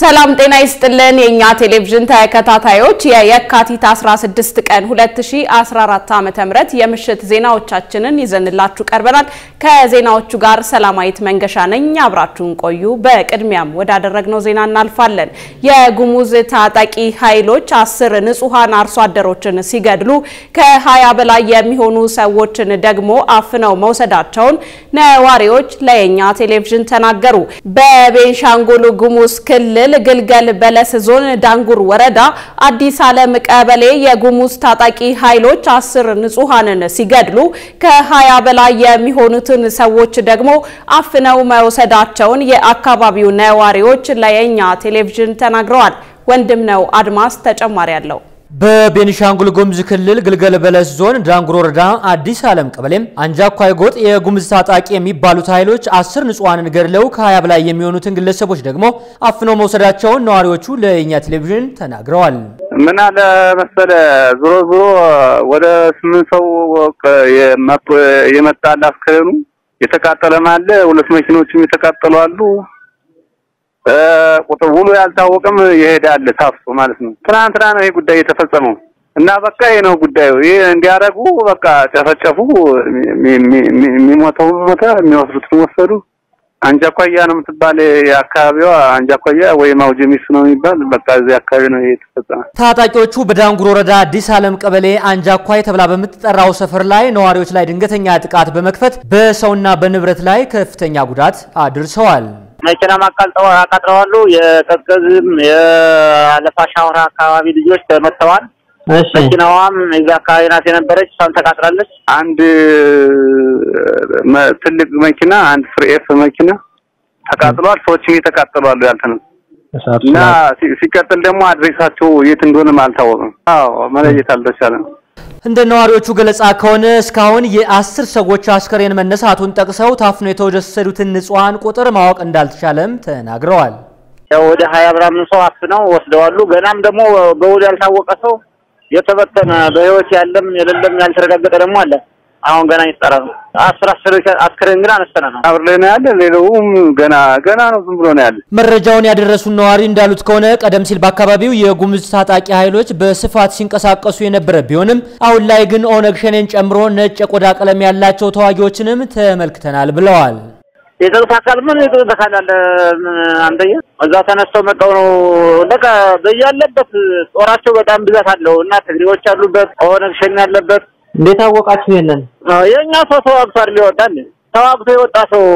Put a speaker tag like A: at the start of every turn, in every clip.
A: ሰላም ጤና ይስጥልን የእኛ ቴሌቪዥን ተከታታዮች የየካቲት 16 ቀን 2014 ዓ.ም የምሽት ዜናዎቻችንን ይዘንላችሁ ቀርበናል። ከዜናዎቹ ጋር ሰላማዊት መንገሻ ነኝ። አብራችሁን ቆዩ። በቅድሚያም ወዳደረግነው ዜና እናልፋለን። የጉሙዝ ታጣቂ ኃይሎች አስር ንጹሐን አርሶ አደሮችን ሲገድሉ ከ20 በላይ የሚሆኑ ሰዎችን ደግሞ አፍነው መውሰዳቸውን ነዋሪዎች ለየኛ ቴሌቪዥን ተናገሩ። በቤንሻንጉል ጉሙዝ ክልል ግልገል በለስ ዞን ዳንጉር ወረዳ አዲስ ዓለም ቀበሌ የጉሙዝ ታጣቂ ኃይሎች አስር ንጹሐንን ሲገድሉ ከ20 በላይ የሚሆኑትን ሰዎች ደግሞ አፍነው መውሰዳቸውን የአካባቢው ነዋሪዎች ለየኛ ቴሌቪዥን ተናግረዋል። ወንድም ነው አድማስ ተጨማሪ አለው።
B: በቤኒሻንጉል ጉሙዝ ክልል ግልገል በለስ ዞን ዳንጉር ወረዳ አዲስ ዓለም ቀበሌም አንጃኳይ ጎጥ የጉሙዝ ታጣቂ የሚባሉት ኃይሎች አስር ንጹሐንን ገድለው ከ20 በላይ የሚሆኑትን ግለሰቦች ደግሞ አፍነው መውሰዳቸውን ነዋሪዎቹ ለእኛ ቴሌቪዥን ተናግረዋል።
C: ምን አለ መሰለ ዞሮ ዞሮ ወደ ስምንት ሰው የመጣ አስከሬኑ የተቃጠለም አለ። ሁለት መኪኖችም የተቃጠሉ አሉ። ቁጥር ውሉ ያልታወቀም ይሄዳል ታፍሶ ማለት ነው። ትናንትና ነው ይሄ ጉዳይ የተፈጸመው እና በቃ ይሄ ነው ጉዳዩ። ይሄ እንዲያደርጉ በቃ ጨፈጨፉ። የሚሞተው ሞተ፣ የሚወስዱትን ወሰዱ። አንጃኳያ ነው የምትባል የአካባቢዋ አንጃኳያ ወይም አውጀሚስ ነው የሚባል በቃ እዚህ አካባቢ ነው ይሄ የተፈጸመ።
B: ታጣቂዎቹ በዳንጉር ወረዳ አዲስ ዓለም ቀበሌ አንጃኳይ ተብላ በምትጠራው ሰፈር ላይ ነዋሪዎች ላይ ድንገተኛ ጥቃት በመክፈት በሰውና በንብረት ላይ ከፍተኛ ጉዳት አድርሰዋል።
D: መኪናም አቃልጠው አቃጥለዋሉ። የቀዝቀዝም የአለፋ ሻወራ አካባቢ ልጆች ተመተዋል። መኪናዋም እዛ አካባቢ ናት የነበረች፣ እሷም ተቃጥላለች።
C: አንድ ትልቅ መኪና አንድ ፍሬኤፍ መኪና ተቃጥሏል። ሰዎችም የተቃጠሉ አሉ ያልተነሱ እና ሲቀጥል ደግሞ አድሬሳቸው የት እንደሆነም አልታወቅም። አዎ መለየት አልተቻለም።
B: እንደ ነዋሪዎቹ ገለጻ ከሆነ እስካሁን የአስር ሰዎች አስከሬን መነሳቱን ጠቅሰው ታፍነው የተወሰዱትን ንጹሐን ቁጥር ማወቅ እንዳልተቻለም ተናግረዋል።
D: ያው ወደ ሀያ ምናምን ሰው አፍነው ወስደዋሉ። ገናም ደግሞ በውል ያልታወቀ ሰው የተበተነ በህይወት ያለም የሌለም ያልተረጋገጠ ደግሞ አለ። አሁን ገና ይጠራ ነው። አስር አስር አስከሬን ግን አነስተነ ነው
C: አብር ላይ ነው ያለ። ሌላውም ገና ገና ነው ዝም ብሎ ነው ያለ።
B: መረጃውን ያደረሱን ነዋሪ እንዳሉት ከሆነ ቀደም ሲል በአካባቢው የጉሙዝ ታጣቂ ኃይሎች በስፋት ሲንቀሳቀሱ የነበረ ቢሆንም አሁን ላይ ግን ኦነግ ሸኔን ጨምሮ ነጭ የቆዳ ቀለም ያላቸው ተዋጊዎችንም ተመልክተናል ብለዋል።
D: የጸጥታ አካል ምን የጸጥታ አካል አለ? አንደኛ እዛ ተነስተው መጣው ነው በቃ በያለበት ጦራቸው በጣም ብዛት አለው እና ትግሬዎች አሉበት፣ ኦነግ ሸኔ ያለበት
B: እንዴት አወቃችሁ? ይሄንን
D: የኛ ሰው ተዋግቷል ሊወጣል ተዋግቶ የወጣ ሰው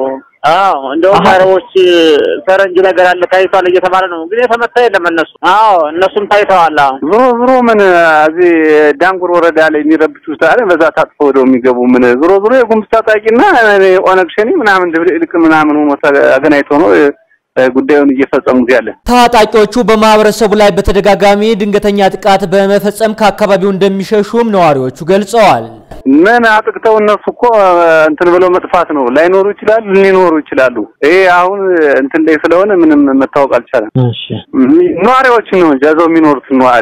D: አዎ እንደውም አረቦች ፈረንጅ ነገር አለ ታይቷል እየተባለ ነው፣ ግን የተመታ የለም እነሱ። አዎ እነሱም ታይተዋል። አሁን
C: ዞሮ ዞሮ ምን እዚህ ዳንጉር ወረዳ ላይ የሚረብሹት አለ በዛ ታጥፎ ወደው የሚገቡ ምን ዞሮ ዞሮ የጉሙዝ ታጣቂና ኦነግ ሸኔ ምናምን ድብልቅ ምናምን ሆኖ አገናኝቶ ነው ጉዳዩን እየፈጸሙት ያለ።
B: ታጣቂዎቹ በማህበረሰቡ ላይ በተደጋጋሚ ድንገተኛ ጥቃት በመፈጸም ከአካባቢው እንደሚሸሹም ነዋሪዎቹ ገልጸዋል።
C: ምን አጥቅተው እነሱ እኮ እንትን ብለው መጥፋት ነው። ላይኖሩ ይችላሉ፣ ሊኖሩ ይችላሉ። ይሄ አሁን እንትን ላይ ስለሆነ ምንም መታወቅ አልቻለም። ነዋሪዎችን ነው ጃዘው የሚኖሩት ነዋሪ።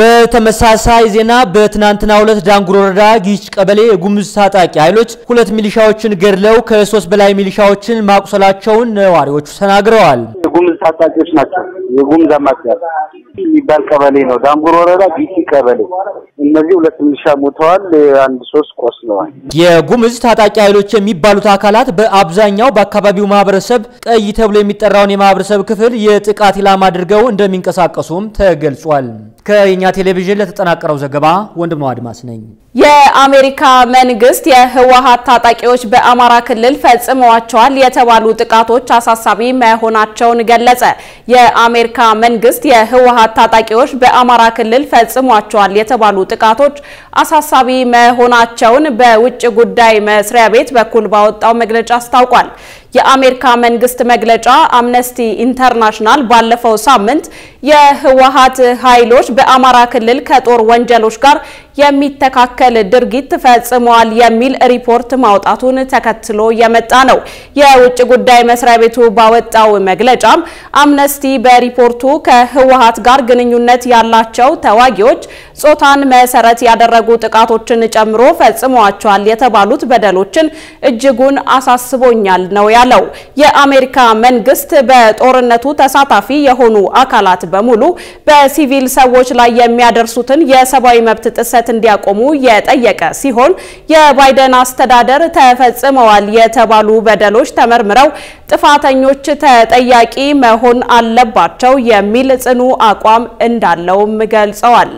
B: በተመሳሳይ ዜና በትናንትናው ዕለት ዳንጉር ወረዳ ጊች ቀበሌ የጉሙዝ ታጣቂ ኃይሎች ሁለት ሚሊሻዎችን ገድለው ከሶስት በላይ ሚሊሻዎችን ማቁሰላቸውን ነዋሪዎቹ ተናግረዋል።
C: የጉሙዝ ታጣቂዎች ናቸው። የጉሙዝ አማጽያ የሚባል ቀበሌ ነው። ዳንጉር ወረዳ ጊች ቀበሌ። እነዚህ ሁለት ሚሊሻ ሞተዋል፣ አንድ ሶስት ቆስለዋል።
B: የጉሙዝ ታጣቂ ኃይሎች የሚባሉት አካላት በአብዛኛው በአካባቢው ማህበረሰብ ቀይ ተብሎ የሚጠራውን የማህበረሰብ ክፍል የጥቃት ኢላማ አድርገው እንደሚንቀሳቀሱም ተገልጿል። ከየኛ ቴሌቪዥን ለተጠናቀረው ዘገባ ወንድም አድማስ ነኝ።
A: የአሜሪካ መንግስት የህወሀት ታጣቂዎች በአማራ ክልል ፈጽመዋቸዋል የተባሉ ጥቃቶች አሳሳቢ መሆናቸውን ገለጸ። የአሜሪካ መንግስት የህወሀት ታጣቂዎች በአማራ ክልል ፈጽሟቸዋል የተባሉ ጥቃቶች አሳሳቢ መሆናቸውን በውጭ ጉዳይ መስሪያ ቤት በኩል ባወጣው መግለጫ አስታውቋል። የአሜሪካ መንግስት መግለጫ አምነስቲ ኢንተርናሽናል ባለፈው ሳምንት የህወሀት ኃይሎች በአማራ ክልል ከጦር ወንጀሎች ጋር የሚተካከል ድርጊት ፈጽመዋል የሚል ሪፖርት ማውጣቱን ተከትሎ የመጣ ነው። የውጭ ጉዳይ መስሪያ ቤቱ ባወጣው መግለጫም አምነስቲ በሪፖርቱ ከህወሓት ጋር ግንኙነት ያላቸው ተዋጊዎች ጾታን መሰረት ያደረጉ ጥቃቶችን ጨምሮ ፈጽመዋቸዋል የተባሉት በደሎችን እጅጉን አሳስቦኛል ነው ያለው። የአሜሪካ መንግስት በጦርነቱ ተሳታፊ የሆኑ አካላት በሙሉ በሲቪል ሰዎች ላይ የሚያደርሱትን የሰብአዊ መብት ጥሰት እንዲያቆሙ የጠየቀ ሲሆን የባይደን አስተዳደር ተፈጽመዋል የተባሉ በደሎች ተመርምረው ጥፋተኞች ተጠያቂ መሆን አለባቸው የሚል ጽኑ አቋም እንዳለውም ገልጸዋል።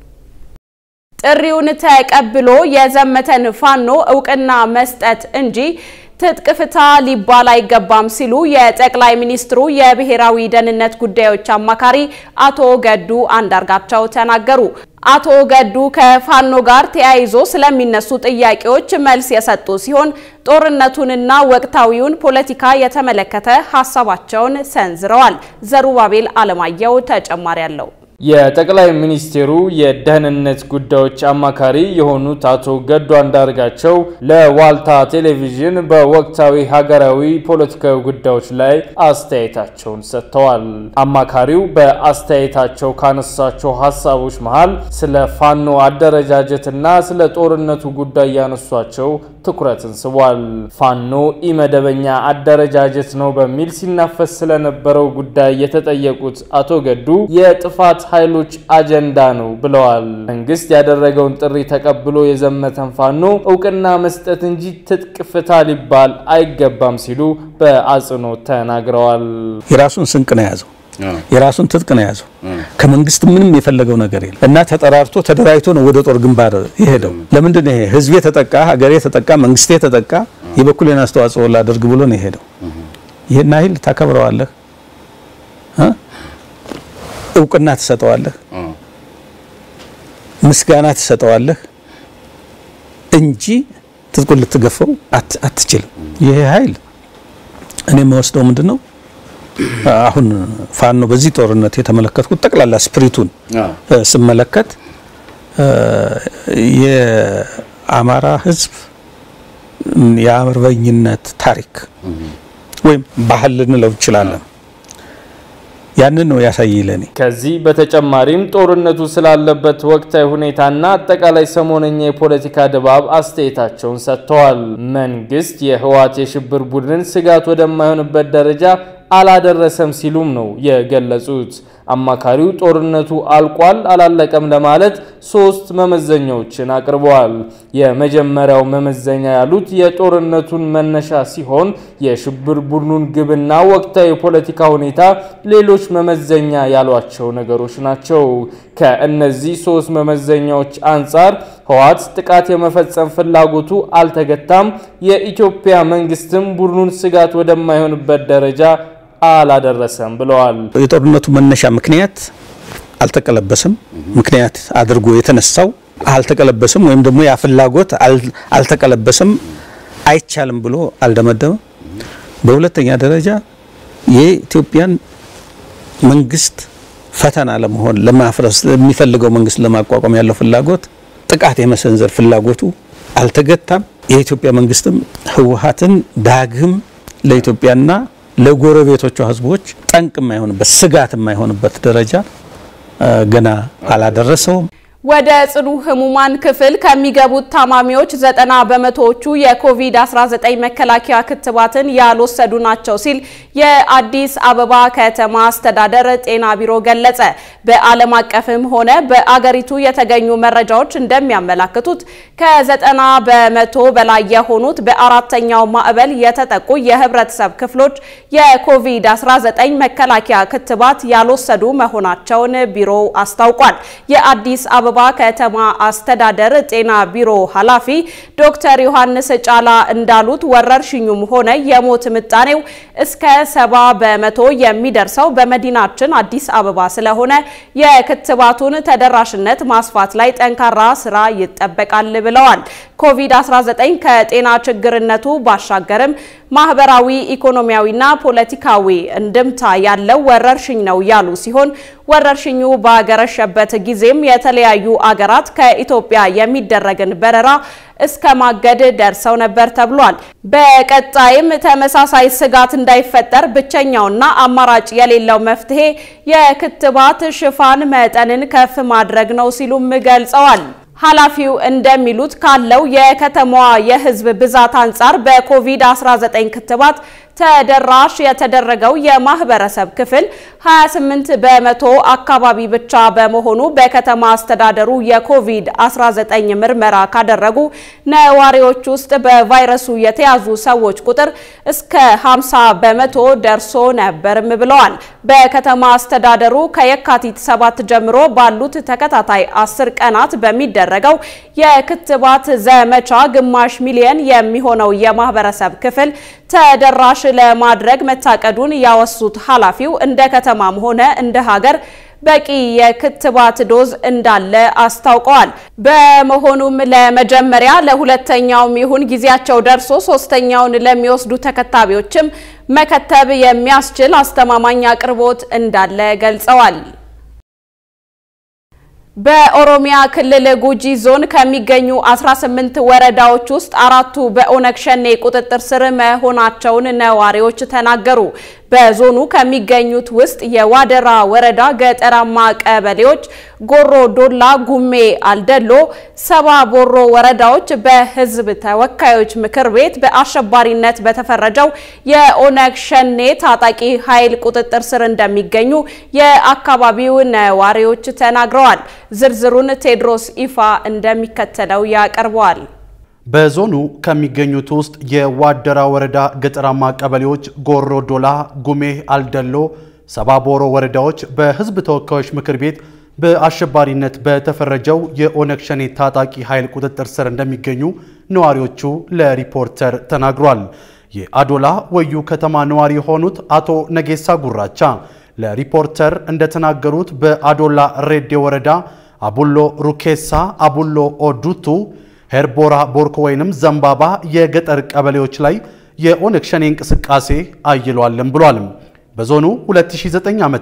A: ጥሪውን ተቀብሎ የዘመተን ፋኖ እውቅና መስጠት እንጂ ትጥቅ ፍታ ሊባል አይገባም ሲሉ የጠቅላይ ሚኒስትሩ የብሔራዊ ደህንነት ጉዳዮች አማካሪ አቶ ገዱ አንዳርጋቸው ተናገሩ። አቶ ገዱ ከፋኖ ጋር ተያይዞ ስለሚነሱ ጥያቄዎች መልስ የሰጡ ሲሆን ጦርነቱንና ወቅታዊውን ፖለቲካ የተመለከተ ሀሳባቸውን ሰንዝረዋል። ዘሩባቤል አለማየሁ ተጨማሪ አለው።
E: የጠቅላይ ሚኒስቴሩ የደህንነት ጉዳዮች አማካሪ የሆኑት አቶ ገዱ አንዳርጋቸው ለዋልታ ቴሌቪዥን በወቅታዊ ሀገራዊ ፖለቲካዊ ጉዳዮች ላይ አስተያየታቸውን ሰጥተዋል። አማካሪው በአስተያየታቸው ካነሳቸው ሀሳቦች መሃል ስለ ፋኖ አደረጃጀትና ስለ ጦርነቱ ጉዳይ ያነሷቸው ትኩረትን ስቧል። ፋኖ ኢመደበኛ አደረጃጀት ነው በሚል ሲናፈስ ስለነበረው ጉዳይ የተጠየቁት አቶ ገዱ የጥፋት ኃይሎች አጀንዳ ነው ብለዋል። መንግስት ያደረገውን ጥሪ ተቀብሎ የዘመተን ፋኖ እውቅና መስጠት እንጂ ትጥቅ ፍታ ሊባል አይገባም ሲሉ በአጽንኦት ተናግረዋል።
F: የራሱን ስንቅ ነው የያዘው፣ የራሱን ትጥቅ ነው የያዘው። ከመንግስት ምንም የፈለገው ነገር የለም እና ተጠራርቶ ተደራጅቶ ነው ወደ ጦር ግንባር የሄደው። ለምንድን ነው ይሄ ህዝቤ ተጠቃ፣ ሀገሬ ተጠቃ፣ መንግስቴ ተጠቃ፣ የበኩሌን አስተዋጽኦ ላደርግ ብሎ ነው የሄደው። ይሄን ያህል ታከብረዋለህ እውቅና ትሰጠዋለህ፣ ምስጋና ትሰጠዋለህ እንጂ ትጥቁን ልትገፈው አትችልም። ይሄ ኃይል እኔ የምወስደው ምንድን ነው አሁን ፋኖ በዚህ ጦርነት የተመለከትኩት ጠቅላላ ስፕሪቱን ስመለከት የአማራ ህዝብ የአርበኝነት ታሪክ ወይም ባህል ልንለው እንችላለን ያንን ነው ያሳይ ለኔ።
E: ከዚህ በተጨማሪም ጦርነቱ ስላለበት ወቅታዊ ሁኔታና አጠቃላይ ሰሞነኛ የፖለቲካ ድባብ አስተያየታቸውን ሰጥተዋል። መንግስት የህወሓት የሽብር ቡድን ስጋት ወደማይሆንበት ደረጃ አላደረሰም ሲሉም ነው የገለጹት። አማካሪው ጦርነቱ አልቋል አላለቀም ለማለት ሶስት መመዘኛዎችን አቅርበዋል። የመጀመሪያው መመዘኛ ያሉት የጦርነቱን መነሻ ሲሆን የሽብር ቡድኑን ግብና ወቅታዊ የፖለቲካ ሁኔታ ሌሎች መመዘኛ ያሏቸው ነገሮች ናቸው። ከእነዚህ ሶስት መመዘኛዎች አንጻር ህወሓት ጥቃት የመፈጸም ፍላጎቱ አልተገታም፣ የኢትዮጵያ መንግስትም ቡድኑን ስጋት ወደማይሆንበት ደረጃ አላደረሰም ብለዋል።
F: የጦርነቱ መነሻ ምክንያት አልተቀለበሰም። ምክንያት አድርጎ የተነሳው አልተቀለበሰም፣ ወይም ደግሞ ያ ፍላጎት አልተቀለበሰም፣ አይቻልም ብሎ አልደመደመም። በሁለተኛ ደረጃ የኢትዮጵያን መንግስት ፈተና ለመሆን ለማፍረስ የሚፈልገው መንግስት ለማቋቋም ያለው ፍላጎት ጥቃት የመሰንዘር ፍላጎቱ አልተገታም። የኢትዮጵያ መንግስትም ህወሓትን ዳግም ለኢትዮጵያና ለጎረቤቶቿ ህዝቦች ጠንቅ የማይሆንበት ስጋት የማይሆንበት ደረጃ ገና አላደረሰውም።
A: ወደ ጽኑ ህሙማን ክፍል ከሚገቡት ታማሚዎች ዘጠና በመቶዎቹ የኮቪድ-19 መከላከያ ክትባትን ያልወሰዱ ናቸው ሲል የአዲስ አበባ ከተማ አስተዳደር ጤና ቢሮ ገለጸ። በዓለም አቀፍም ሆነ በአገሪቱ የተገኙ መረጃዎች እንደሚያመላክቱት ከዘጠና በመቶ በላይ የሆኑት በአራተኛው ማዕበል የተጠቁ የህብረተሰብ ክፍሎች የኮቪድ-19 መከላከያ ክትባት ያልወሰዱ መሆናቸውን ቢሮው አስታውቋል። የአዲስ አበባ ከተማ አስተዳደር ጤና ቢሮ ኃላፊ ዶክተር ዮሐንስ ጫላ እንዳሉት ወረርሽኙም ሆነ የሞት ምጣኔው እስከ ሰባ በመቶ የሚደርሰው በመዲናችን አዲስ አበባ ስለሆነ የክትባቱን ተደራሽነት ማስፋት ላይ ጠንካራ ስራ ይጠበቃል ብለዋል። ኮቪድ-19 ከጤና ችግርነቱ ባሻገርም ማህበራዊ፣ ኢኮኖሚያዊና ፖለቲካዊ እንድምታ ያለው ወረርሽኝ ነው ያሉ ሲሆን ወረርሽኙ ባገረሸበት ጊዜም የተለያዩ አገራት ከኢትዮጵያ የሚደረግን በረራ እስከ ማገድ ደርሰው ነበር ተብሏል። በቀጣይም ተመሳሳይ ስጋት እንዳይፈጠር ብቸኛውና አማራጭ የሌለው መፍትሄ የክትባት ሽፋን መጠንን ከፍ ማድረግ ነው ሲሉም ገልጸዋል። ኃላፊው እንደሚሉት ካለው የከተማዋ የሕዝብ ብዛት አንጻር በኮቪድ-19 ክትባት ተደራሽ የተደረገው የማህበረሰብ ክፍል 28 በመቶ አካባቢ ብቻ በመሆኑ በከተማ አስተዳደሩ የኮቪድ-19 ምርመራ ካደረጉ ነዋሪዎች ውስጥ በቫይረሱ የተያዙ ሰዎች ቁጥር እስከ 50 በመቶ ደርሶ ነበርም ብለዋል። በከተማ አስተዳደሩ ከየካቲት 7 ጀምሮ ባሉት ተከታታይ 10 ቀናት በሚደረገው የክትባት ዘመቻ ግማሽ ሚሊየን የሚሆነው የማህበረሰብ ክፍል ተደራሽ ለማድረግ መታቀዱን ያወሱት ኃላፊው እንደ ከተማም ሆነ እንደ ሀገር በቂ የክትባት ዶዝ እንዳለ አስታውቀዋል። በመሆኑም ለመጀመሪያ ለሁለተኛውም ይሁን ጊዜያቸው ደርሶ ሶስተኛውን ለሚወስዱ ተከታቢዎችም መከተብ የሚያስችል አስተማማኝ አቅርቦት እንዳለ ገልጸዋል። በኦሮሚያ ክልል ጉጂ ዞን ከሚገኙ 18 ወረዳዎች ውስጥ አራቱ በኦነግ ሸኔ ቁጥጥር ስር መሆናቸውን ነዋሪዎች ተናገሩ። በዞኑ ከሚገኙት ውስጥ የዋደራ ወረዳ ገጠራማ ቀበሌዎች ጎሮ ዶላ፣ ጉሜ አልደሎ፣ ሰባ ቦሮ ወረዳዎች በሕዝብ ተወካዮች ምክር ቤት በአሸባሪነት በተፈረጀው የኦነግ ሸኔ ታጣቂ ኃይል ቁጥጥር ስር እንደሚገኙ የአካባቢው ነዋሪዎች ተናግረዋል። ዝርዝሩን ቴድሮስ ኢፋ እንደሚከተለው ያቀርበዋል።
G: በዞኑ ከሚገኙት ውስጥ የዋደራ ወረዳ ገጠራማ ቀበሌዎች ጎሮ ዶላ፣ ጉሜ አልደሎ፣ ሰባቦሮ ወረዳዎች በህዝብ ተወካዮች ምክር ቤት በአሸባሪነት በተፈረጀው የኦነግ ሸኔ ታጣቂ ኃይል ቁጥጥር ስር እንደሚገኙ ነዋሪዎቹ ለሪፖርተር ተናግሯል። የአዶላ ወዩ ከተማ ነዋሪ የሆኑት አቶ ነጌሳ ጉራቻ ለሪፖርተር እንደተናገሩት በአዶላ ሬዴ ወረዳ አቡሎ ሩኬሳ፣ አቡሎ ኦዱቱ ሄርቦራ ቦርኮ ወይንም ዘንባባ የገጠር ቀበሌዎች ላይ የኦነግ ሸኔ እንቅስቃሴ አይሏልም ብሏል። በዞኑ 2009 ዓ.ም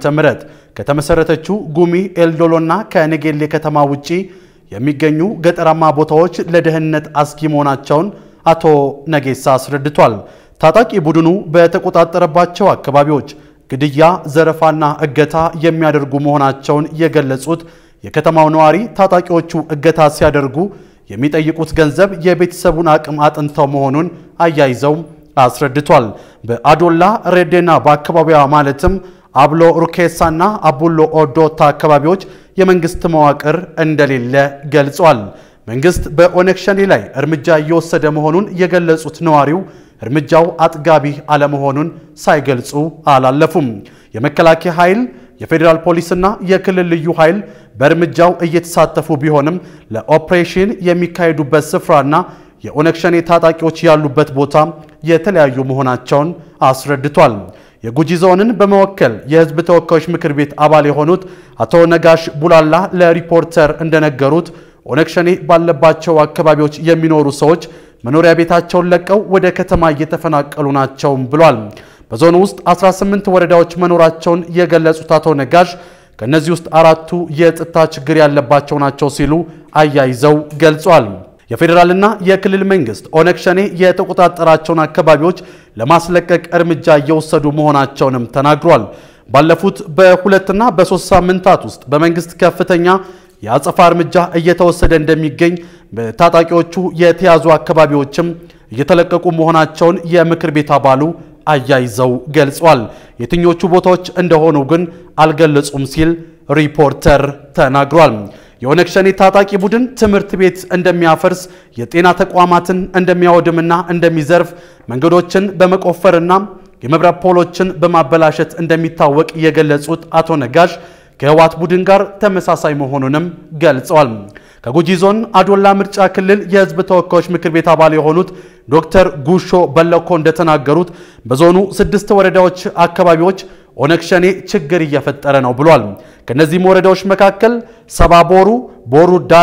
G: ከተመሰረተችው ጉሚ ኤልዶሎና ከነጌሌ ከተማ ውጪ የሚገኙ ገጠራማ ቦታዎች ለደህንነት አስጊ መሆናቸውን አቶ ነጌሳ አስረድቷል። ታጣቂ ቡድኑ በተቆጣጠረባቸው አካባቢዎች ግድያ፣ ዘረፋና እገታ የሚያደርጉ መሆናቸውን የገለጹት የከተማው ነዋሪ ታጣቂዎቹ እገታ ሲያደርጉ የሚጠይቁት ገንዘብ የቤተሰቡን አቅም አጥንተው መሆኑን አያይዘው አስረድቷል። በአዶላ ሬዴና በአካባቢዋ ማለትም አብሎ ሩኬሳና አቡሎ ኦዶታ አካባቢዎች የመንግስት መዋቅር እንደሌለ ገልጿል። መንግስት በኦነግ ሸኔ ላይ እርምጃ እየወሰደ መሆኑን የገለጹት ነዋሪው እርምጃው አጥጋቢ አለመሆኑን ሳይገልጹ አላለፉም። የመከላከያ ኃይል የፌዴራል ፖሊስና የክልል ልዩ ኃይል በእርምጃው እየተሳተፉ ቢሆንም ለኦፕሬሽን የሚካሄዱበት ስፍራና የኦነግ ሸኔ ታጣቂዎች ያሉበት ቦታ የተለያዩ መሆናቸውን አስረድቷል። የጉጂ ዞንን በመወከል የህዝብ ተወካዮች ምክር ቤት አባል የሆኑት አቶ ነጋሽ ቡላላ ለሪፖርተር እንደነገሩት ኦነግ ሸኔ ባለባቸው አካባቢዎች የሚኖሩ ሰዎች መኖሪያ ቤታቸውን ለቀው ወደ ከተማ እየተፈናቀሉ ናቸውም ብሏል። በዞኑ ውስጥ 18 ወረዳዎች መኖራቸውን የገለጹት አቶ ነጋሽ ከእነዚህ ውስጥ አራቱ የጸጥታ ችግር ያለባቸው ናቸው ሲሉ አያይዘው ገልጿል። የፌዴራልና የክልል መንግስት ኦነግ ሸኔ የተቆጣጠራቸውን አካባቢዎች ለማስለቀቅ እርምጃ እየወሰዱ መሆናቸውንም ተናግሯል። ባለፉት በሁለትና በሶስት ሳምንታት ውስጥ በመንግስት ከፍተኛ የአጸፋ እርምጃ እየተወሰደ እንደሚገኝ በታጣቂዎቹ የተያዙ አካባቢዎችም እየተለቀቁ መሆናቸውን የምክር ቤት አባሉ አያይዘው ገልጿል። የትኞቹ ቦታዎች እንደሆኑ ግን አልገለጹም ሲል ሪፖርተር ተናግሯል። የኦነግ ሸኔ ታጣቂ ቡድን ትምህርት ቤት እንደሚያፈርስ፣ የጤና ተቋማትን እንደሚያወድምና እንደሚዘርፍ፣ መንገዶችን በመቆፈርና የመብራት ፖሎችን በማበላሸት እንደሚታወቅ የገለጹት አቶ ነጋሽ ከህወሓት ቡድን ጋር ተመሳሳይ መሆኑንም ገልጸዋል። ከጉጂ ዞን አዶላ ምርጫ ክልል የህዝብ ተወካዮች ምክር ቤት አባል የሆኑት ዶክተር ጉሾ በለኮ እንደተናገሩት በዞኑ ስድስት ወረዳዎች አካባቢዎች ኦነግ ሸኔ ችግር እየፈጠረ ነው ብሏል። ከነዚህም ወረዳዎች መካከል ሰባቦሩ፣ ቦሩ ዳላ፣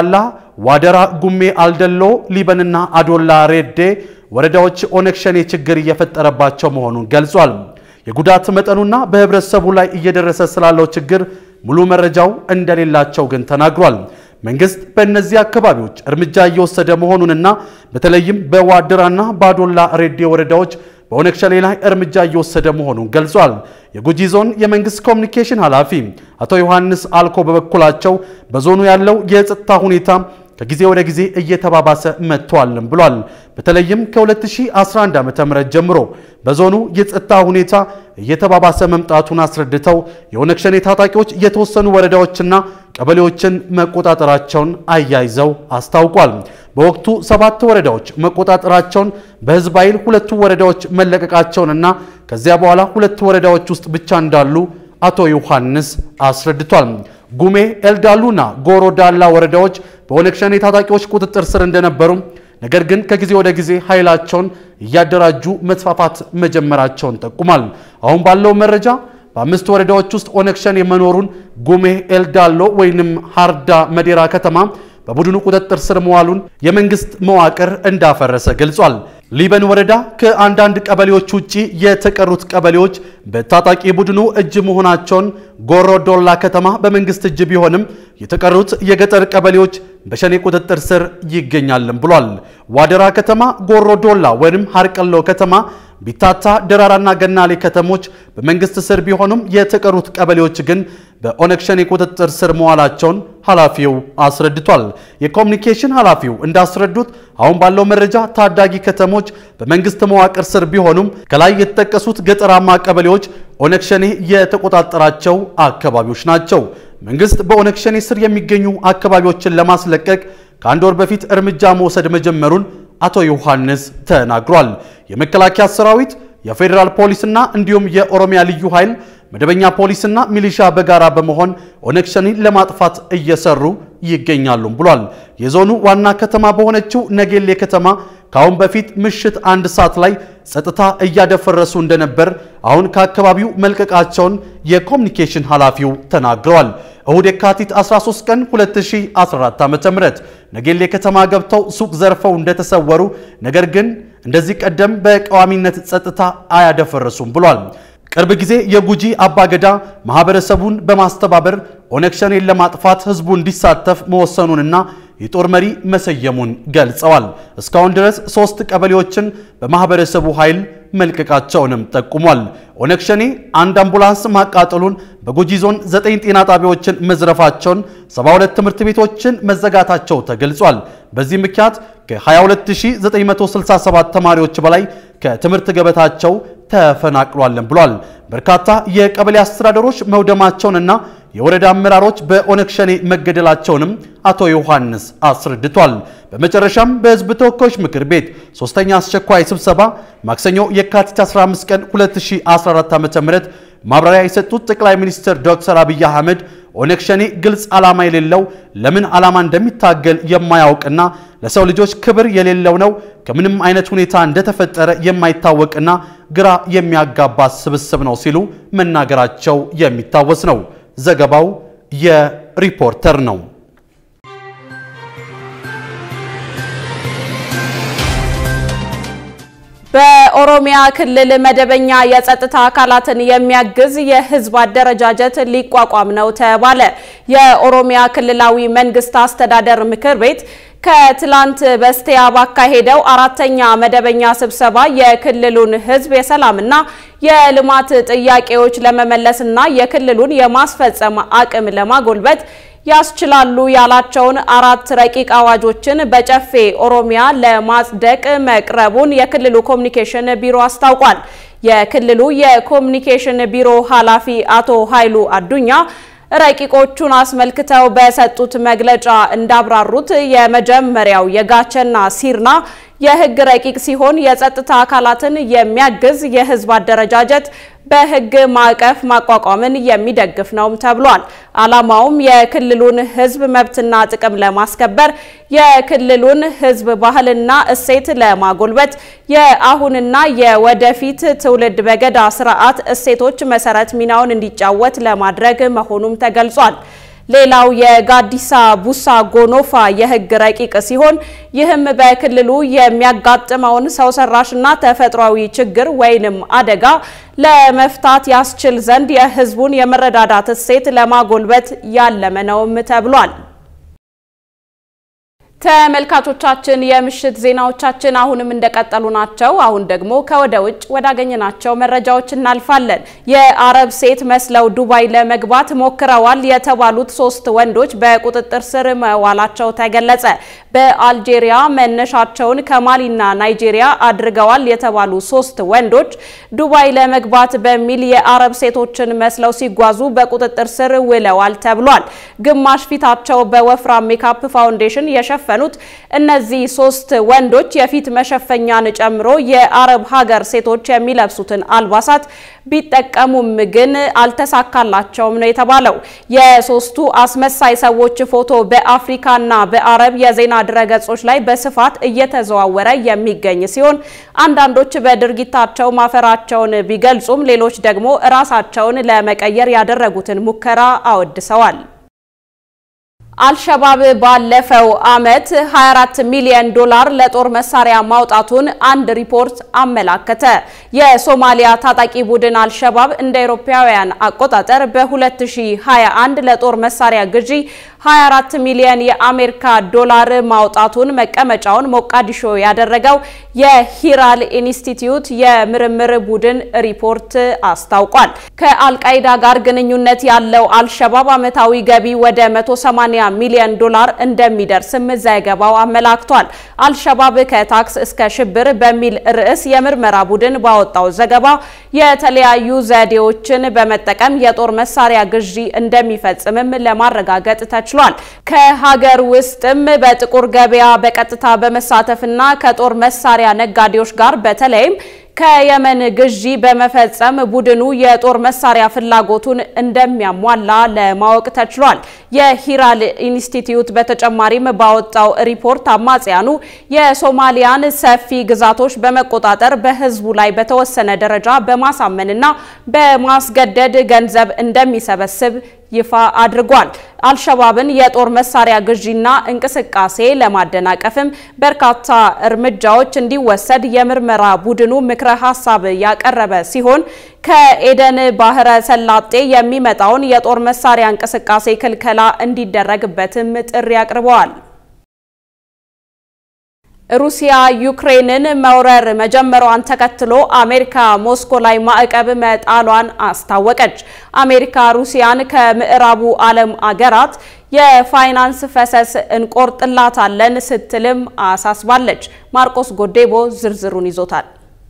G: ዋደራ፣ ጉሜ፣ አልደሎ፣ ሊበንና አዶላ ሬዴ ወረዳዎች ኦነግ ሸኔ ችግር እየፈጠረባቸው መሆኑን ገልጿል። የጉዳት መጠኑና በህብረተሰቡ ላይ እየደረሰ ስላለው ችግር ሙሉ መረጃው እንደሌላቸው ግን ተናግሯል። መንግስት በእነዚህ አካባቢዎች እርምጃ እየወሰደ መሆኑንና በተለይም በዋድራና ባዶላ ሬዴ ወረዳዎች በኦነግ ሸኔ ላይ እርምጃ እየወሰደ መሆኑን ገልጿል። የጉጂ ዞን የመንግስት ኮሚኒኬሽን ኃላፊ አቶ ዮሐንስ አልኮ በበኩላቸው በዞኑ ያለው የጸጥታ ሁኔታ ከጊዜ ወደ ጊዜ እየተባባሰ መጥቷልም ብሏል። በተለይም ከ2011 ዓ.ም ጀምሮ በዞኑ የጸጥታ ሁኔታ እየተባባሰ መምጣቱን አስረድተው የኦነግ ሸኔ ታጣቂዎች የተወሰኑ ወረዳዎችና ቀበሌዎችን መቆጣጠራቸውን አያይዘው አስታውቋል። በወቅቱ ሰባት ወረዳዎች መቆጣጠራቸውን በህዝብ ኃይል ሁለቱ ወረዳዎች መለቀቃቸውንና ከዚያ በኋላ ሁለት ወረዳዎች ውስጥ ብቻ እንዳሉ አቶ ዮሐንስ አስረድቷል። ጉሜ፣ ኤልዳሉና ጎሮ ዳላ ወረዳዎች በኦነግ ሸኔ ታጣቂዎች ቁጥጥር ስር እንደነበሩ ነገር ግን ከጊዜ ወደ ጊዜ ኃይላቸውን እያደራጁ መስፋፋት መጀመራቸውን ጠቁሟል። አሁን ባለው መረጃ በአምስት ወረዳዎች ውስጥ ኦነግ ሸኔ መኖሩን ጉሜ፣ ኤልዳሎ ወይንም ሃርዳ መዴራ ከተማ በቡድኑ ቁጥጥር ስር መዋሉን የመንግስት መዋቅር እንዳፈረሰ ገልጿል። ሊበን ወረዳ ከአንዳንድ ቀበሌዎች ውጪ የተቀሩት ቀበሌዎች በታጣቂ ቡድኑ እጅ መሆናቸውን፣ ጎሮ ዶላ ከተማ በመንግስት እጅ ቢሆንም የተቀሩት የገጠር ቀበሌዎች በሸኔ ቁጥጥር ስር ይገኛልም ብሏል። ዋደራ ከተማ፣ ጎሮ ዶላ ወይም ሀርቀሎ ከተማ ቢታታ ደራራና ገናሌ ከተሞች በመንግስት ስር ቢሆኑም የተቀሩት ቀበሌዎች ግን በኦነግ ሸኔ ቁጥጥር ስር መዋላቸውን ኃላፊው አስረድቷል። የኮሚኒኬሽን ኃላፊው እንዳስረዱት አሁን ባለው መረጃ ታዳጊ ከተሞች በመንግስት መዋቅር ስር ቢሆኑም ከላይ የተጠቀሱት ገጠራማ ቀበሌዎች ኦነግ ሸኔ የተቆጣጠራቸው አካባቢዎች ናቸው። መንግስት በኦነግ ሸኔ ስር የሚገኙ አካባቢዎችን ለማስለቀቅ ከአንድ ወር በፊት እርምጃ መውሰድ መጀመሩን አቶ ዮሐንስ ተናግሯል። የመከላከያ ሰራዊት፣ የፌዴራል ፖሊስና እንዲሁም የኦሮሚያ ልዩ ኃይል መደበኛ ፖሊስና ሚሊሻ በጋራ በመሆን ኦነግ ሸኔን ለማጥፋት እየሰሩ ይገኛሉም ብሏል። የዞኑ ዋና ከተማ በሆነችው ነጌሌ ከተማ ከአሁን በፊት ምሽት አንድ ሰዓት ላይ ጸጥታ እያደፈረሱ እንደነበር አሁን ከአካባቢው መልቀቃቸውን የኮሚኒኬሽን ኃላፊው ተናግረዋል። እሁድ የካቲት 13 ቀን 2014 ዓ.ም ነጌሌ ከተማ ገብተው ሱቅ ዘርፈው እንደተሰወሩ ነገር ግን እንደዚህ ቀደም በቋሚነት ጸጥታ አያደፈረሱም ብሏል። ቅርብ ጊዜ የጉጂ አባገዳ ማህበረሰቡን በማስተባበር ኦነግ ሸኔን ለማጥፋት ህዝቡ እንዲሳተፍ መወሰኑንና የጦር መሪ መሰየሙን ገልጸዋል። እስካሁን ድረስ ሶስት ቀበሌዎችን በማህበረሰቡ ኃይል መልቀቃቸውንም ጠቁሟል። ኦነግ ሸኔ አንድ አምቡላንስ ማቃጠሉን፣ በጉጂ ዞን ዘጠኝ ጤና ጣቢያዎችን መዝረፋቸውን፣ 72 ትምህርት ቤቶችን መዘጋታቸው ተገልጿል። በዚህ ምክንያት ከ22967 ተማሪዎች በላይ ከትምህርት ገበታቸው ተፈናቅሏለን ብሏል። በርካታ የቀበሌ አስተዳደሮች መውደማቸውንና የወረዳ አመራሮች በኦነግ ሸኔ መገደላቸውንም አቶ ዮሐንስ አስረድቷል። በመጨረሻም በህዝብ ተወካዮች ምክር ቤት ሶስተኛ አስቸኳይ ስብሰባ ማክሰኞ የካቲት 15 ቀን 2014 ዓ.ም ማብራሪያ የሰጡት ጠቅላይ ሚኒስትር ዶክተር አብይ አህመድ ኦነግ ሸኔ ግልጽ ዓላማ የሌለው ለምን ዓላማ እንደሚታገል የማያውቅና ለሰው ልጆች ክብር የሌለው ነው። ከምንም አይነት ሁኔታ እንደተፈጠረ የማይታወቅና ግራ የሚያጋባ ስብስብ ነው ሲሉ መናገራቸው የሚታወስ ነው። ዘገባው የሪፖርተር ነው።
A: በኦሮሚያ ክልል መደበኛ የጸጥታ አካላትን የሚያግዝ የህዝብ አደረጃጀት ሊቋቋም ነው ተባለ። የኦሮሚያ ክልላዊ መንግስት አስተዳደር ምክር ቤት ከትላንት በስቲያ ባካሄደው አራተኛ መደበኛ ስብሰባ የክልሉን ህዝብ የሰላምና የልማት ጥያቄዎች ለመመለስና የክልሉን የማስፈጸም አቅም ለማጎልበት ያስችላሉ ያላቸውን አራት ረቂቅ አዋጆችን በጨፌ ኦሮሚያ ለማጽደቅ መቅረቡን የክልሉ ኮሚኒኬሽን ቢሮ አስታውቋል። የክልሉ የኮሚኒኬሽን ቢሮ ኃላፊ አቶ ኃይሉ አዱኛ ረቂቆቹን አስመልክተው በሰጡት መግለጫ እንዳብራሩት የመጀመሪያው የጋቸና ሲርና የህግ ረቂቅ ሲሆን የጸጥታ አካላትን የሚያግዝ የህዝብ አደረጃጀት በህግ ማዕቀፍ ማቋቋምን የሚደግፍ ነውም ተብሏል። ዓላማውም የክልሉን ህዝብ መብትና ጥቅም ለማስከበር የክልሉን ህዝብ ባህልና እሴት ለማጎልበት የአሁንና የወደፊት ትውልድ በገዳ ስርዓት እሴቶች መሰረት ሚናውን እንዲጫወት ለማድረግ መሆኑም ተገልጿል። ሌላው የጋዲሳ ቡሳ ጎኖፋ የህግ ረቂቅ ሲሆን ይህም በክልሉ የሚያጋጥመውን ሰው ሰራሽና ተፈጥሯዊ ችግር ወይንም አደጋ ለመፍታት ያስችል ዘንድ የህዝቡን የመረዳዳት እሴት ለማጎልበት ያለመ ነውም ተብሏል። ተመልካቾቻችን የምሽት ዜናዎቻችን አሁንም እንደቀጠሉ ናቸው። አሁን ደግሞ ከወደ ውጭ ወዳገኘናቸው መረጃዎች እናልፋለን። የአረብ ሴት መስለው ዱባይ ለመግባት ሞክረዋል የተባሉት ሶስት ወንዶች በቁጥጥር ስር መዋላቸው ተገለጸ። በአልጄሪያ መነሻቸውን ከማሊና ናይጄሪያ አድርገዋል የተባሉ ሶስት ወንዶች ዱባይ ለመግባት በሚል የአረብ ሴቶችን መስለው ሲጓዙ በቁጥጥር ስር ውለዋል ተብሏል። ግማሽ ፊታቸው በወፍራም ሜካፕ ፋውንዴሽን የሸፈ ኑት እነዚህ ሶስት ወንዶች የፊት መሸፈኛን ጨምሮ የአረብ ሀገር ሴቶች የሚለብሱትን አልባሳት ቢጠቀሙም ግን አልተሳካላቸውም ነው የተባለው። የሶስቱ አስመሳይ ሰዎች ፎቶ በአፍሪካና በአረብ የዜና ድረገጾች ላይ በስፋት እየተዘዋወረ የሚገኝ ሲሆን አንዳንዶች በድርጊታቸው ማፈራቸውን ቢገልጹም ሌሎች ደግሞ ራሳቸውን ለመቀየር ያደረጉትን ሙከራ አወድሰዋል። አልሸባብ ባለፈው ዓመት 24 ሚሊዮን ዶላር ለጦር መሳሪያ ማውጣቱን አንድ ሪፖርት አመላከተ። የሶማሊያ ታጣቂ ቡድን አልሸባብ እንደ አውሮፓውያን አቆጣጠር በ2021 ለጦር መሳሪያ ግዢ 24 ሚሊዮን የአሜሪካ ዶላር ማውጣቱን መቀመጫውን ሞቃዲሾ ያደረገው የሂራል ኢንስቲትዩት የምርምር ቡድን ሪፖርት አስታውቋል። ከአልቃይዳ ጋር ግንኙነት ያለው አልሸባብ ዓመታዊ ገቢ ወደ 180 ሚሊዮን ዶላር እንደሚደርስም ዘገባው አመላክቷል። አልሸባብ ከታክስ እስከ ሽብር በሚል ርዕስ የምርመራ ቡድን ባወጣው ዘገባ የተለያዩ ዘዴዎችን በመጠቀም የጦር መሳሪያ ግዢ እንደሚፈጽምም ለማረጋገጥ ተችሏል። ከሀገር ውስጥም በጥቁር ገበያ በቀጥታ በመሳተፍና ከጦር መሳሪያ ነጋዴዎች ጋር በተለይም ከየመን ግዢ በመፈጸም ቡድኑ የጦር መሳሪያ ፍላጎቱን እንደሚያሟላ ለማወቅ ተችሏል። የሂራል ኢንስቲትዩት በተጨማሪም ባወጣው ሪፖርት አማጽያኑ የሶማሊያን ሰፊ ግዛቶች በመቆጣጠር በሕዝቡ ላይ በተወሰነ ደረጃ በማሳመንና በማስገደድ ገንዘብ እንደሚሰበስብ ይፋ አድርጓል። አልሸባብን የጦር መሳሪያ ግዢና እንቅስቃሴ ለማደናቀፍም በርካታ እርምጃዎች እንዲወሰድ የምርመራ ቡድኑ ምክረ ሀሳብ ያቀረበ ሲሆን ከኤደን ባህረ ሰላጤ የሚመጣውን የጦር መሳሪያ እንቅስቃሴ ክልከላ እንዲደረግበትም ጥሪ አቅርበዋል። ሩሲያ ዩክሬንን መውረር መጀመሯን ተከትሎ አሜሪካ ሞስኮ ላይ ማዕቀብ መጣሏን አስታወቀች። አሜሪካ ሩሲያን ከምዕራቡ ዓለም አገራት የፋይናንስ ፈሰስ እንቆርጥላታለን ስትልም አሳስባለች። ማርቆስ ጎዴቦ ዝርዝሩን ይዞታል።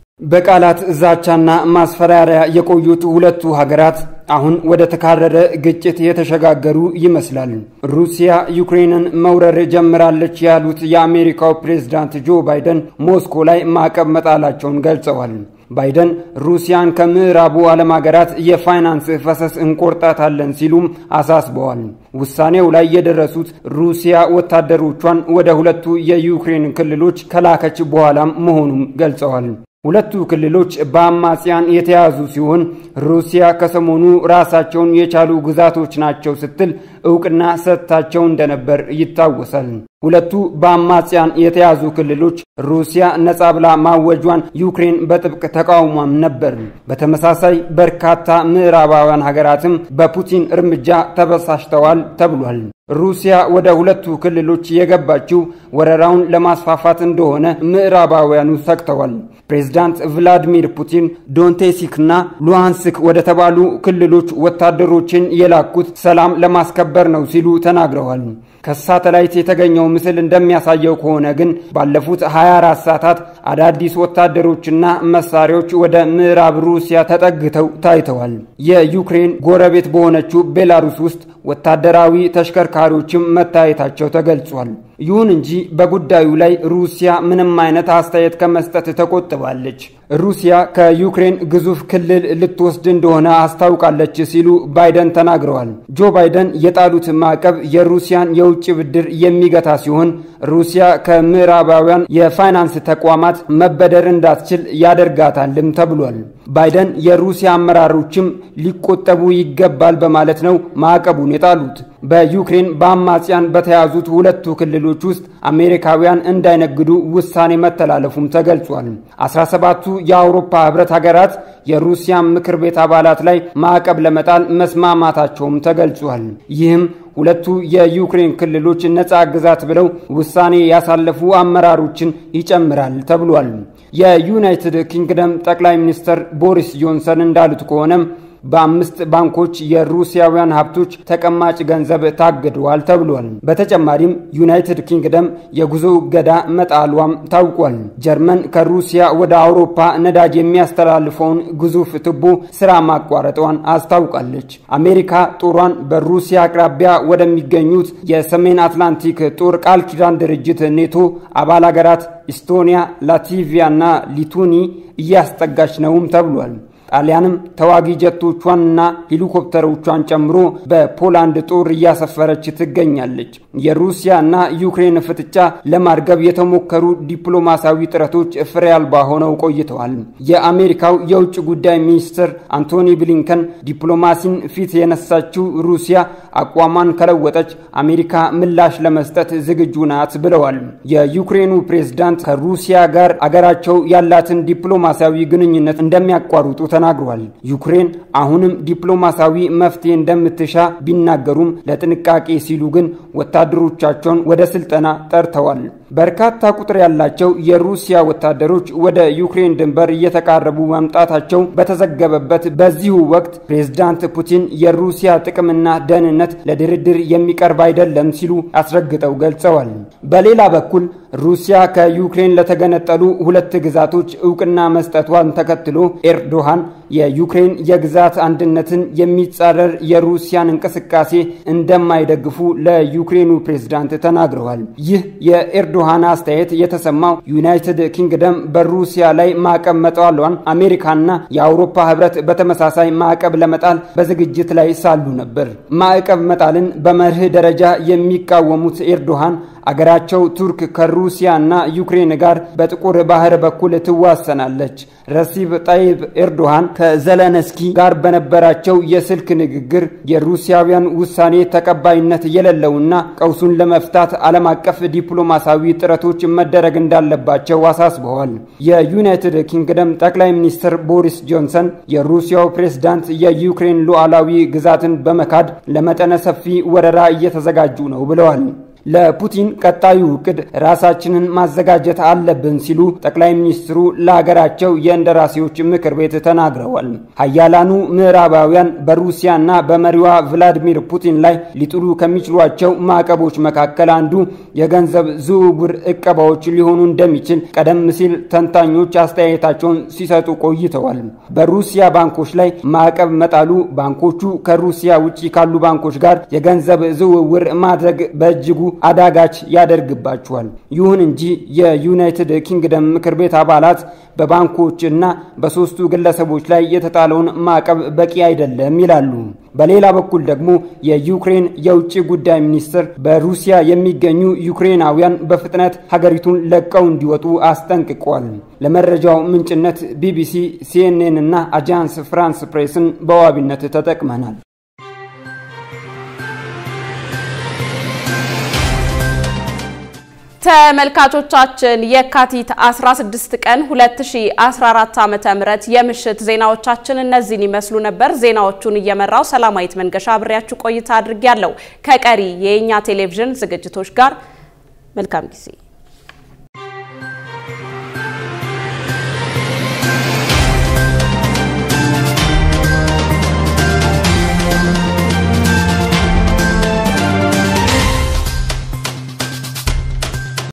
H: በቃላት ዛቻና ማስፈራሪያ የቆዩት ሁለቱ ሀገራት አሁን ወደ ተካረረ ግጭት የተሸጋገሩ ይመስላል። ሩሲያ ዩክሬንን መውረር ጀምራለች ያሉት የአሜሪካው ፕሬዝዳንት ጆ ባይደን ሞስኮ ላይ ማዕቀብ መጣላቸውን ገልጸዋል። ባይደን ሩሲያን ከምዕራቡ ዓለም ሀገራት የፋይናንስ ፈሰስ እንቆርጣታለን ሲሉም አሳስበዋል። ውሳኔው ላይ የደረሱት ሩሲያ ወታደሮቿን ወደ ሁለቱ የዩክሬን ክልሎች ከላከች በኋላም መሆኑን ገልጸዋል። ሁለቱ ክልሎች በአማጽያን የተያዙ ሲሆን ሩሲያ ከሰሞኑ ራሳቸውን የቻሉ ግዛቶች ናቸው ስትል እውቅና ሰጥታቸው እንደነበር ይታወሳል። ሁለቱ በአማጽያን የተያዙ ክልሎች ሩሲያ ነጻ ብላ ማወጇን ዩክሬን በጥብቅ ተቃውሟም ነበር። በተመሳሳይ በርካታ ምዕራባውያን ሀገራትም በፑቲን እርምጃ ተበሳጭተዋል ተብሏል። ሩሲያ ወደ ሁለቱ ክልሎች የገባችው ወረራውን ለማስፋፋት እንደሆነ ምዕራባውያኑ ሰግተዋል። ፕሬዝዳንት ቭላዲሚር ፑቲን ዶንቴሲክና ሉሃንስክ ወደ ተባሉ ክልሎች ወታደሮችን የላኩት ሰላም ለማስከበር ነው ሲሉ ተናግረዋል። ከሳተላይት የተገኘው ምስል እንደሚያሳየው ከሆነ ግን ባለፉት 24 ሰዓታት አዳዲስ ወታደሮችና መሳሪያዎች ወደ ምዕራብ ሩሲያ ተጠግተው ታይተዋል። የዩክሬን ጎረቤት በሆነችው ቤላሩስ ውስጥ ወታደራዊ ተሽከርካሪዎችም መታየታቸው ተገልጿል። ይሁን እንጂ በጉዳዩ ላይ ሩሲያ ምንም አይነት አስተያየት ከመስጠት ተቆጥባለች። ሩሲያ ከዩክሬን ግዙፍ ክልል ልትወስድ እንደሆነ አስታውቃለች ሲሉ ባይደን ተናግረዋል። ጆ ባይደን የጣሉት ማዕቀብ የሩሲያን የውጭ ብድር የሚገታ ሲሆን ሩሲያ ከምዕራባውያን የፋይናንስ ተቋማት መበደር እንዳትችል ያደርጋታልም ተብሏል። ባይደን የሩሲያ አመራሮችም ሊቆጠቡ ይገባል በማለት ነው ማዕቀቡን የጣሉት። በዩክሬን በአማጽያን በተያዙት ሁለቱ ክልሎች ውስጥ አሜሪካውያን እንዳይነግዱ ውሳኔ መተላለፉም ተገልጿል። 17ቱ የአውሮፓ ህብረት ሀገራት የሩሲያ ምክር ቤት አባላት ላይ ማዕቀብ ለመጣል መስማማታቸውም ተገልጿል። ይህም ሁለቱ የዩክሬን ክልሎች ነፃ ግዛት ብለው ውሳኔ ያሳለፉ አመራሮችን ይጨምራል ተብሏል። የዩናይትድ ኪንግደም ጠቅላይ ሚኒስትር ቦሪስ ጆንሰን እንዳሉት ከሆነም በአምስት ባንኮች የሩሲያውያን ሀብቶች ተቀማጭ ገንዘብ ታግደዋል ተብሏል። በተጨማሪም ዩናይትድ ኪንግደም የጉዞ እገዳ መጣሏም ታውቋል። ጀርመን ከሩሲያ ወደ አውሮፓ ነዳጅ የሚያስተላልፈውን ግዙፍ ቱቦ ስራ ማቋረጧን አስታውቃለች። አሜሪካ ጦሯን በሩሲያ አቅራቢያ ወደሚገኙት የሰሜን አትላንቲክ ጦር ቃል ኪዳን ድርጅት ኔቶ አባል ሀገራት ኢስቶኒያ፣ ላቲቪያ እና ሊቱኒ እያስጠጋች ነውም ተብሏል። ጣሊያንም ተዋጊ ጀቶቿንና ሄሊኮፕተሮቿን ጨምሮ በፖላንድ ጦር እያሰፈረች ትገኛለች። የሩሲያና ዩክሬን ፍጥጫ ለማርገብ የተሞከሩ ዲፕሎማሲያዊ ጥረቶች ፍሬ አልባ ሆነው ቆይተዋል። የአሜሪካው የውጭ ጉዳይ ሚኒስትር አንቶኒ ብሊንከን ዲፕሎማሲን ፊት የነሳችው ሩሲያ አቋሟን ከለወጠች አሜሪካ ምላሽ ለመስጠት ዝግጁ ናት ብለዋል። የዩክሬኑ ፕሬዝዳንት ከሩሲያ ጋር አገራቸው ያላትን ዲፕሎማሲያዊ ግንኙነት እንደሚያቋርጡ ተናግሯል። ዩክሬን አሁንም ዲፕሎማሲያዊ መፍትሄ እንደምትሻ ቢናገሩም ለጥንቃቄ ሲሉ ግን ወታደሮቻቸውን ወደ ስልጠና ጠርተዋል። በርካታ ቁጥር ያላቸው የሩሲያ ወታደሮች ወደ ዩክሬን ድንበር እየተቃረቡ መምጣታቸው በተዘገበበት በዚሁ ወቅት ፕሬዝዳንት ፑቲን የሩሲያ ጥቅምና ደህንነት ለድርድር የሚቀርብ አይደለም ሲሉ አስረግጠው ገልጸዋል። በሌላ በኩል ሩሲያ ከዩክሬን ለተገነጠሉ ሁለት ግዛቶች እውቅና መስጠቷን ተከትሎ ኤርዶሃን የዩክሬን የግዛት አንድነትን የሚጻረር የሩሲያን እንቅስቃሴ እንደማይደግፉ ለዩክሬኑ ፕሬዝዳንት ተናግረዋል። ይህ የኤርዶሃን አስተያየት የተሰማው ዩናይትድ ኪንግደም በሩሲያ ላይ ማዕቀብ መጣሏን አሜሪካና የአውሮፓ ህብረት በተመሳሳይ ማዕቀብ ለመጣል በዝግጅት ላይ ሳሉ ነበር። ማዕቀብ መጣልን በመርህ ደረጃ የሚቃወሙት ኤርዶሃን አገራቸው ቱርክ ከሩሲያና ዩክሬን ጋር በጥቁር ባህር በኩል ትዋሰናለች። ረሲብ ጣይብ ኤርዶሃን ከዘለነስኪ ጋር በነበራቸው የስልክ ንግግር የሩሲያውያን ውሳኔ ተቀባይነት የሌለውና ቀውሱን ለመፍታት ዓለም አቀፍ ዲፕሎማሲያዊ ጥረቶች መደረግ እንዳለባቸው አሳስበዋል። የዩናይትድ ኪንግደም ጠቅላይ ሚኒስትር ቦሪስ ጆንሰን የሩሲያው ፕሬዝዳንት የዩክሬን ሉዓላዊ ግዛትን በመካድ ለመጠነ ሰፊ ወረራ እየተዘጋጁ ነው ብለዋል። ለፑቲን ቀጣዩ እቅድ ራሳችንን ማዘጋጀት አለብን ሲሉ ጠቅላይ ሚኒስትሩ ለሀገራቸው የእንደራሴዎች ምክር ቤት ተናግረዋል። ሀያላኑ ምዕራባውያን በሩሲያና በመሪዋ ቭላዲሚር ፑቲን ላይ ሊጥሉ ከሚችሏቸው ማዕቀቦች መካከል አንዱ የገንዘብ ዝውውር እቀባዎች ሊሆኑ እንደሚችል ቀደም ሲል ተንታኞች አስተያየታቸውን ሲሰጡ ቆይተዋል። በሩሲያ ባንኮች ላይ ማዕቀብ መጣሉ ባንኮቹ ከሩሲያ ውጭ ካሉ ባንኮች ጋር የገንዘብ ዝውውር ማድረግ በእጅጉ አዳጋች ያደርግባቸዋል። ይሁን እንጂ የዩናይትድ ኪንግደም ምክር ቤት አባላት በባንኮች እና በሶስቱ ግለሰቦች ላይ የተጣለውን ማዕቀብ በቂ አይደለም ይላሉ። በሌላ በኩል ደግሞ የዩክሬን የውጭ ጉዳይ ሚኒስትር በሩሲያ የሚገኙ ዩክሬናውያን በፍጥነት ሀገሪቱን ለቀው እንዲወጡ አስጠንቅቋል። ለመረጃው ምንጭነት ቢቢሲ፣ ሲኤንኤን እና አጃንስ ፍራንስ ፕሬስን በዋቢነት ተጠቅመናል።
A: ተመልካቾቻችን የካቲት 16 ቀን 2014 ዓ.ም የምሽት ዜናዎቻችን እነዚህን ይመስሉ ነበር። ዜናዎቹን እየመራው ሰላማዊት መንገሻ አብሬያችሁ ቆይታ አድርጌያለሁ። ከቀሪ የእኛ ቴሌቪዥን ዝግጅቶች ጋር መልካም ጊዜ